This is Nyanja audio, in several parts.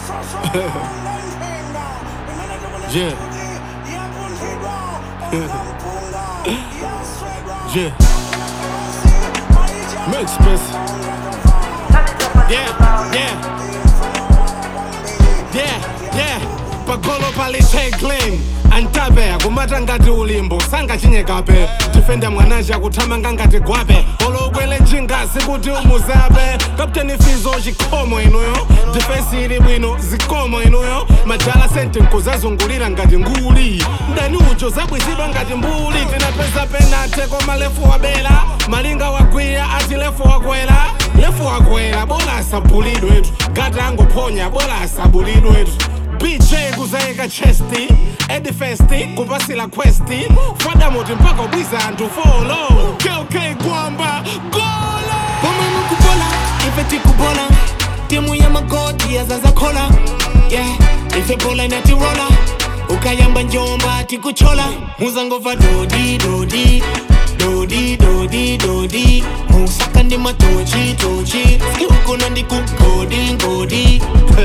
yeah. yeah. Make space. Yeah, yeah. Yeah, yeah. Pagolo palithe clean antabe akumata ngati ulimbo sangachinyekabe tifenda mwanaji akuthamanga ngati gwape olokwele njingasi kuti umuzabe kapteni fizo chikhomo inuyo difensi ili bwino zikomo inuyo majala sente nkuzazungulira ngati nguli mdani ucho zabwizidwa ngati mbuli tinapeza penate koma lefu wabela malinga wagwiya ati lefu wakwela lefu wakwela bola asabulidwetu gata angophonya bola asabulidwetu bj kuzayika chesti edifesti kupasila questi fadamoti mpaka ubwiza anthu folo kk kwamba golo pomwe mukubola ife tikubola timu ya magoti yazazakhola yeah ife bola inatirola ukayamba njomba tikuchola muzangova dodi dodi dodi dodi dodi musaka ndi matochi tochi skiukuna ndi kugodi ngodi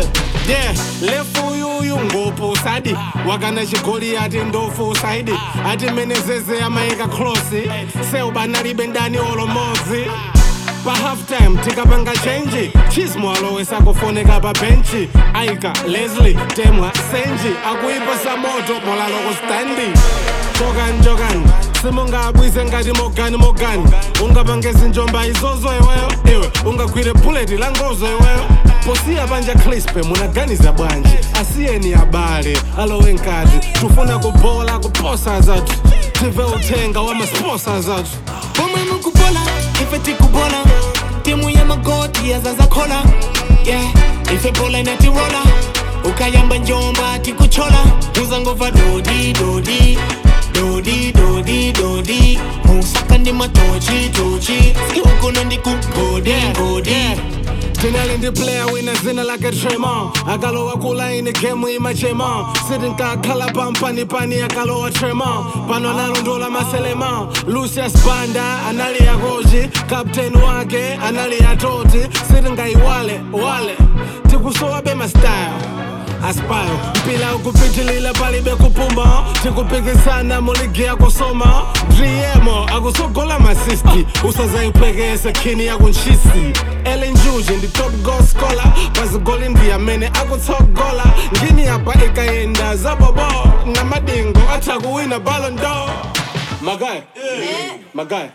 yeah lefu yuyu ngopo sadi wakana chigoli ati ndofu saidi ati menezeze amayika klosi seubanalibe ndani olomodzi pa halftime tikapanga chenji chismo alowesa kufoneka pa benchi aika leslie temwa senji akuipasa moto molaloko standi chokani chokani simungabwise ngati mogani mogani ungapangezi njomba izozo iweyo iwe ungagwire buleti la ngozo iweyo posiya panja crispe munaganiza bwanji asiyeni abale alowe nkati tufuna kubola kuposa zathu tive uthenga wa masposa zathu pomwe mukubola ife tikubola timu ya magoti yazazakhola yeah ife bola inatirola ukayamba njomba tikuchola muzangova dodi dodi dodi dodi dodi musaka ndi matochi tochi skiukuna ndi kugodi ngodi tinali ndi player wina zina lake tremon akalowa kulaini gemu imachema sitinkakhala pampanipani akalowa tremon pano analondola maselema lucius banda anali yakochi kapteni wake anali yatoti sitingayiwale wale tikusowabe mastyle aspire mpila ukupitilila palibe kupuma tikupikisana muligi yakusoma driemo akusogola masisti usazayipwekese khini yakunchisi elinjuji ndi top goal scholar pazigoli ndi amene akutsogola ngini apa ikayenda zabobo namadingo atha kuwina ballon d'or magaya magaya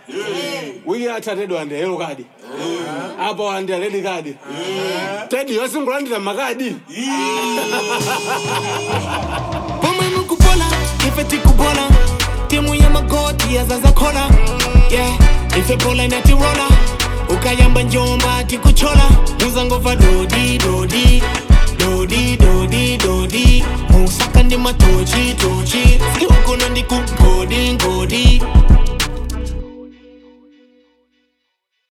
wiki athatedwa andi yellow card apo andi red card tedi yosingulandira makadi pomwe mukubola ife tikubola timu ya magoti yazazakhola yeah ife bola inatirola ukayamba njomba tikuchola muzangova dodi dodi dodi dodi dodi musaka ndi matochi tochi skiukuna ndi kugodi ngodi